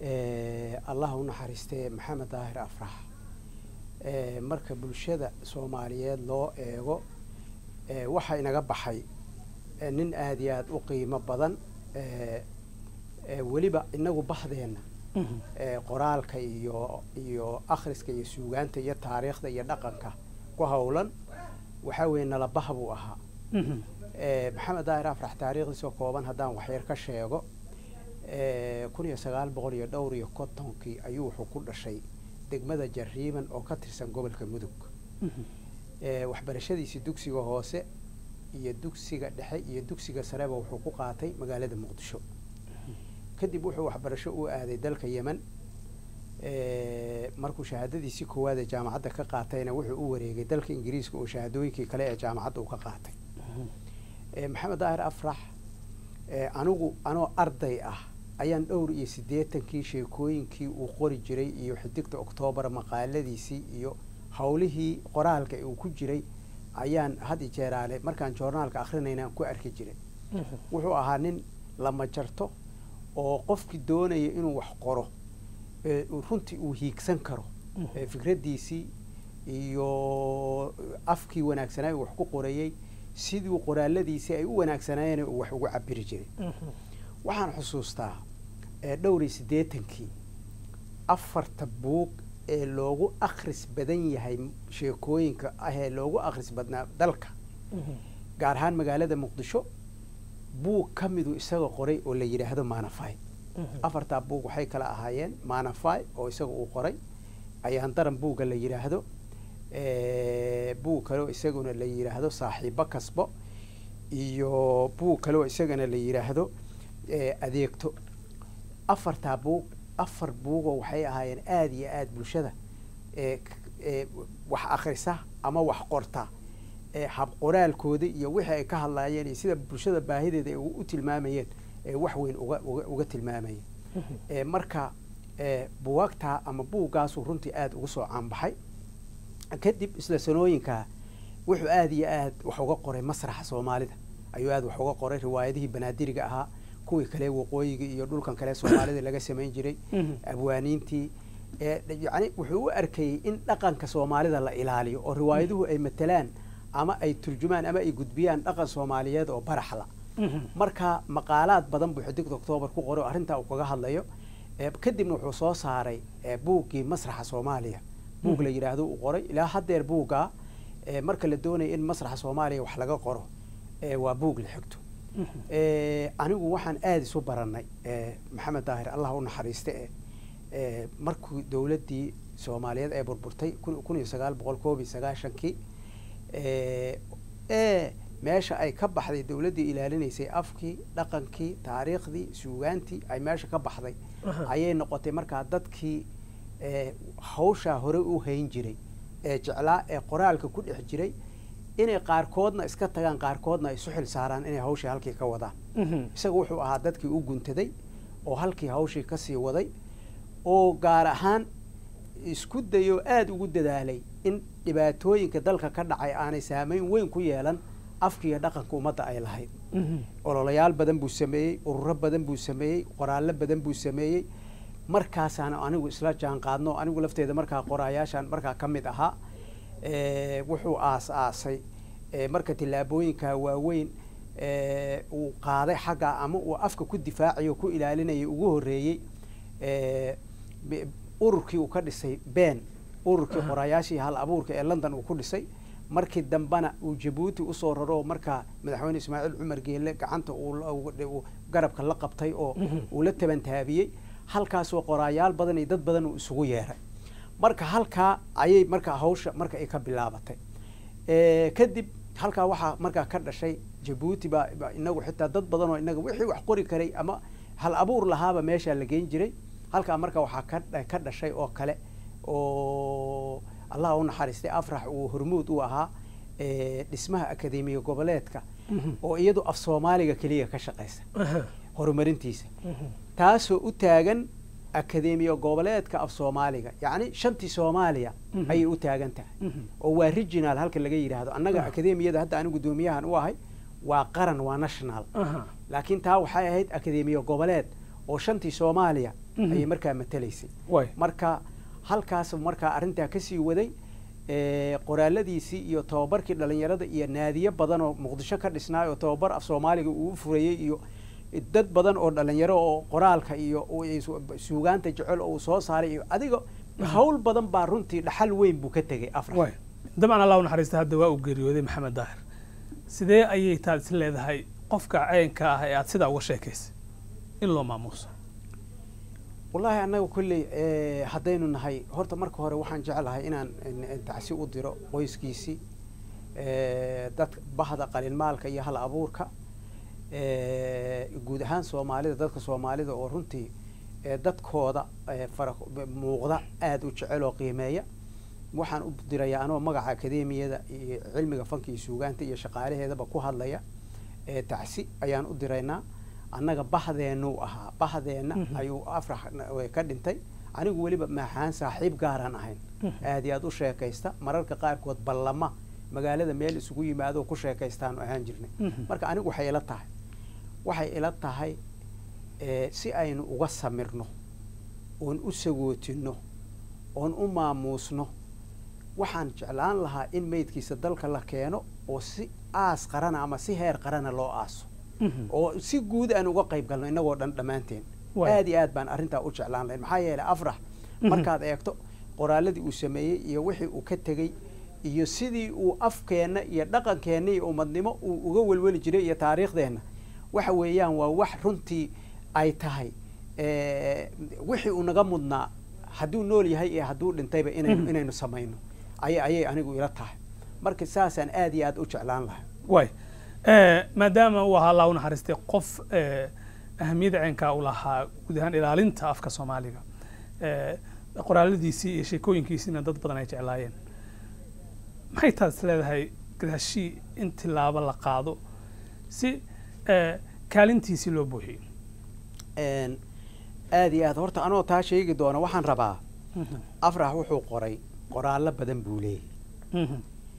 allah u naxariistee maxamed daahir afrax marka bulshada soomaaliyeed loo eego waxaa inaga baxay nin aada iyo aada u qiimo badan weliba inagu baxdeenna qoraalka iyo iyo akhriska iyo suugaanta iyo taariikhda iyo dhaqanka ku howlan waxaa weeye nalabaha buu ahaa maxamed daahir afrax taariikhdiisoo kooban haddaan waxyar ka sheego kun iyo sagaal boqol iyo dhowr iyo kontonkii ayuu wuxuu ku dhashay degmada jariiban oo ka tirsan gobolka mudug waxbarashadiisii dugsiga hoose iyo dugsiga dhexe iyo dugsiga sareba wuxuu ku qaatay magaalada muqdisho kadib wuxuu waxbarasho u aaday dalka yemen markuu shahaadadiisii koowaad ee jaamacadda ka qaatayna wuxuu u wareegay dalka ingiriiska oo shahaadooyinkii kale ee jaamacadda uu ka qaatay maxamed daahir afrax anigu anoo arday ah ayaan dhowr iyo siddeetankii sheekooyinkii uu qori jiray iyo xidigta oktoobar maqaaladiisii iyo howlihii qoraalka uu ku jiray ayaan had i jeeraale markaan joornaalka akrinayna aan ku arki jiray wuxuu ahaa nin lama jarto oo qofkii doonaya inuu wax qoro runtii uu hiigsan karo fikraddiisii iyo afkii wanaagsanaa uu wax ku qorayey siduu qoraaladiisii ay u wanaagsanaayeen uu wax ugu cabiri jiray waxaan xusuustaa dhowr iyo siddeetankii afarta buug ee loogu akhris badan yahay sheekooyinka ah ee loogu akhris badnaa dalka gaar ahaan magaalada muqdisho buug ka miduu isaga qoray oo la yidhaahdo manafy afartaa buug waxay kala ahaayeen manafy oo isaga uu qoray ayaan daran buugga la yidhaahdo buug kaleoo isaguna la yidhaahdo saaxiibo kasbo iyo buug kaleoo isagana la yidhaahdo adeegto afartaa buug afar buugoo waxay ahaayeen aada iyo aada bulshada wax akhrisa ama wax qorta hab qoraalkooda iyo wixii ay ka hadlaayeen iyo sida bulshada baahideeda ay u tilmaamayeen wax weyn uga uga uga tilmaamayeen marka buwaagtaa ama buuggaasuu runtii aada uga soo caanbaxay kadib isla sanooyinkaa wuxuu aada iyo aad wax uga qoray masraxa soomaalida ayuu aada wax uga qoray riwaayadihii banaadiriga ahaa kuwii kale waqooyiga iyo dhulkan kale soomaalida laga samayn jiray abwaaniintii yani wuxuu u arkayey in dhaqanka soomaalida la ilaaliyo oo riwaayaduhu ay matalaan ama ay turjumaan ama ay gudbiyaan dhaqan soomaaliyeed oo baraxla marka maqaalaad badan buu xidigta octoobar ku qoray oo arrintaa uu kaga hadlayo kadibna wuxuu soo saaray buuggii masraxa soomaaliya buug la yidhaahdo uu qoray ilaa haddeer buuggaa marka la doonaya in masraxa soomaaliya wax laga qoro waa buug la xigto anigu waxaan aada isu baranay maxamed daahir allah u naxariiste e markuu dowladdii soomaaliyeed ee burburtay kun iyo sagaal boqol koob iyo sagaashankii e meesha ay ka baxday dowladdii ilaalinaysay afkii dhaqankii taariikhdii suugaantii ay meesha ka baxday ayay noqotay markaa dadkii hawshaa hore u hayn jiray ee jeclaa ee qoraalka ku dhex jiray inay qaarkoodna iska tagaan qaarkoodna ay isu xil saaraan inay hawshii halkii ka wadaan isaga wuxuu ahaa dadkii u guntaday oo halkii hawshii kasii waday oo gaar ahaan isku dayoo aada ugu dadaalay in dhibaatooyinka dalka ka dhacay aanay saameyn weyn ku yeelan afkiiyo dhaqanka ummadda ay lahayd ololayaal badan buu sameeyey ururo badan buu sameeyey qoraallo badan buu sameeyey markaasaan anigu isla jaan qaadno anigu lafteeda markaa qoraayaashaan markaa ka mid ahaa wuxuu aas aasay marka tillaabooyinka waaweyn uu qaaday xagga ama uu afka ku difaacayo ku ilaalinayay ugu horreeyey ururkii uu ka dhisay ben ururkii qoraayaashii hal abuurka ee london uu ku dhisay markii dambena uu jabuuti usoo raro markaa madaxweyne ismaaciil cumar geelle gacanta uu garabka la qabtay oo uu la tabantaabiyey halkaasoo qoraayaal badan iyo dad badan uu isugu yeeray marka halkaa ayay markaa hawsha marka ay ka bilaabatay kadib halkaa waxaa markaa ka dhashay jabuuti baa inagu xitaa dad badan oo inaga wixii wax qori karay ama hal abuur lahaaba meeshaa la geyn jiray halkaa marka waxaa ka ka dhashay oo kale oo allah u naxariistay afrax uu hormuud u ahaa dhismaha akademiya goboleedka oo iyadu af soomaaliga keliya ka shaqaysa horumarintiisa taasoo u taagan akademiya goboleedka af soomaaliga yacni shantii soomaaliya ayay u taagan tahay oo waa regional halka laga yidhaahdo annaga akademiyada hadda anigu guddoomiyahan u ahay waa qaran waa national laakiin taa waxay ahayd akademiya goboleed oo shantii soomaaliya Mhm. ayay markaa matelaysay waay marka halkaas markaa arrintaa kasii waday ee, qoraaladiisii iyo tababarkii dhalinyarada iyo naadiyo badan oo muqdisho ka dhisnaay oo tababar af soomaaliga uu u furayey iyo dad badan oo dhalinyaro oo qoraalka iyo u- isu- suugaanta jecel oo uu soo saaray iyo adiga hawl badan baa runtii dhaxal weyn buu ka tegay afrax waay dabcan allah u naxariista hadda waa uu geeriyooday maxamed daahir sidee ayay taad is leedahay qofka caynka ah ee aad sidaa uga sheekaysay in loo maamuuso wallaahi annaga kolley eh, haddaynu nahay horta marka hore waxaan jeclahay inaan in- in tacsi u diro qoyskiisii eh, dad bahda qalinmaalka iyo hal abuurka eh, guud ahaan soomaalida dadka soomaalida oo runtii eh, dadkooda eh, fara muuqda aada u jecel oo qiimeeya waxaan u dirayaa anoo magaca akademiyada iyo cilmiga fanka iyo suugaanta iyo shaqaalaheedaba ku hadlaya eh, tacsi ayaan u diraynaa annaga bahdeennu ahaa bahdeenna Mhm. ayuu afrax na- ka dhintay anigu weliba maxaan saaxiib gaaraan ahayn Mhm. aad iyo aad u sheekaysta mararka qaarkood ballama magaalada meel isugu yimaado ku sheekaystaanu ahaan jirnay Mhm. marka anigu waxay ila tahay waxay ila tahay eh, si aynu uga samirno oon u sagootino oon u maamuusno waxaan jeclaan lahaa in meydkiisa dalka la keeno oo si aas qarana ama si heer qarana loo aaso Mhm. oo si guud aan uga qayb galno innagoo dhan dhammaanteen Waay. aad iyo aad baan arrintaa u jeclaan lahayn maxaa yeelay afrax Mhm. markaad eegto qoraaladii uu sameeyey iyo wixii uu ka tegey iyo sidii uu afkeenna iyo dhaqankeenna iyo umadnimo uu uga welweli jiray iyo taariikhdeenna waxa weeyaan waa wax runtii ay tahay eh, wixii uu naga mudnaa hadduu nool yahay iyo hadduu dhintayba inaynu Mhm. inaynu samayno ayay ayay anigu ila tahay marka saasaan aad iyo aad u jeclaan lahay waay Eh, maadaama uu ahaa allah u naxariistay qof eh, ahamiyadda caynkaa u lahaa guud ahaan ilaalinta afka soomaaliga eh, qoraaladiisii iyo sheekooyinkiisiina dad badan ay jeclaayeen maxay taas leedahay gadaashii in tilaabo la qaado si eh, kaalintiisii loo buuxiyo Een, aad iyo aad horta anoo taa sheegi doona waxaan rabaa afrax wuxuu qoray qoraallo badan buu leeyahy Mhm.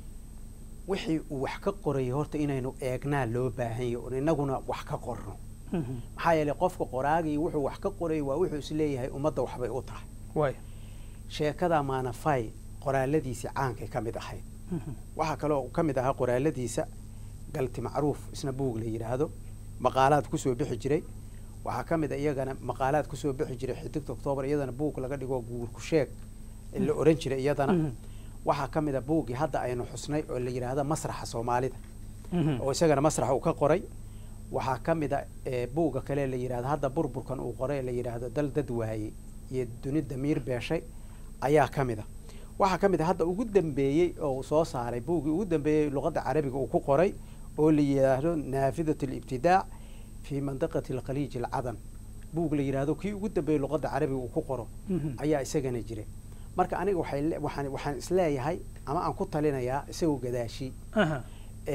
wixii uu wax ka qorayay horta inaynu eegnaa loo baahan yahy oon inaguna wax ka qorno Mhm. maxaa yeelay qofka qoraagii wuxuu wax ka qorayay waa wuxuu isleeyahay ummadda waxbay u tahay waay sheekada maanafay qoraaladiisii caankay ka mid ahayd Mhm. waxaa kaloo ka mid ahaa qoraaladiisa galti macruuf isna buug la yidhaahdo maqaalaad kusoo bixi jiray waxaa ka mid a iyagana maqaalaad kusoo bixi jiray xidigta oktoobar iyadana buug laga dhigo guurku sheeg la oran jiray iyadana Mhm. waxaa ka mid a buuggii hadda aynu xusnay oo la yidhaahdo masraxa soomaalida Mhm. oo isagana masraxa uu ka qoray waxaa ka mid a eh, buugga kale la yidhahdo hadda burburkan uu qoray la yidhaahdo dal dad waayey iyo duni damiir beeshay ayaa ka mid a waxaa ka mid a hadda ugu dambeeyey oo uu soo saaray buuggii ugu dambeeyey luqadda carabiga uu ku qoray oo la yidhaahdo naafidat alibtidaac fi mandiqati alkhaliij alcadan buug la yidhaahdo kii ugu dambeeyey luqadda carabiga uu ku qoro Mhm. ayaa isagana jiray marka aniga waxay le- waxaan waxaan isleeyahay ama aan ku talinayaa isagoo gadaashi Aha.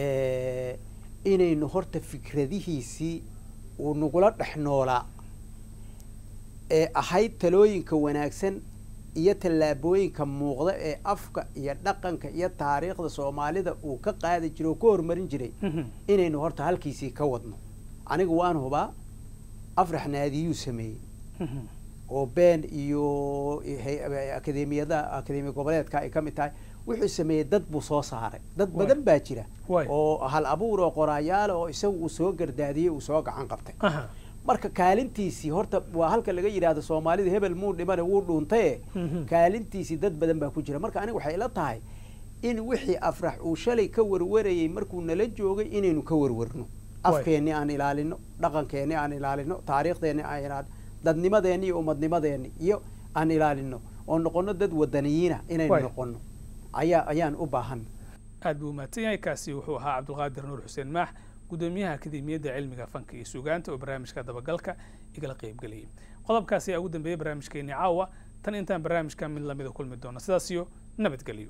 eh, inaynu horta fikradihiisii uu nagula dhex noolaa ee ahayd talooyinka wanaagsan iyo tallaabooyinka muuqda ee afka iyo dhaqanka iyo taariikhda soomaalida uu ka qaadi jiray oo ka horumarin jiray Mhm. inaynu horta halkiisii ka wadno aniga waan hubaa afrax naadiyuu sameeyey Mhm. oo been iyo hay- akademiyada akademiya goboleedka ay ka mid tahay wuxuu sameeyey dad buu soo saaray dad Waay. badan baa jira Waay. oo hal abuur oo qoraayaal oo isagu uu soo gardaadiyey uu soo gacan qabtay Aha. marka kaalintiisii horta waa halka laga yidhaahdo soomaalida hebel muu dhimane wuu dhuuntaye Mhm. kaalintiisii dad badan baa ku jira marka aniga waxay ila tahay in wixii afrax uu shalay ka warwarayey markuu nala joogay inaynu ka warwarno Waay. afkeenni aan ilaalino dhaqankeenni aan ilaalino taariikhdeenni aan ilaalino dadnimadeenni iyo umadnimadeenni iyo aan ilaalino oo noqono dad wadaniyiina inaynu Waay. noqono ayaa ayaan u baahan aad buu umahadsan yahay kaasi wuxuu ahaa cabdulqaadir nuur xuseen maax gudoomiyaha akademiyadda cilmiga fanka iyo suugaanta oo barnaamijka dabagalka igala qaybgeliyey qodobkaasi ayaa ugu dambeeyey barnaamijkeennii caawa tan intaan barnaamijka mid lamida kulmi doono sidaas iyo nabadgelyo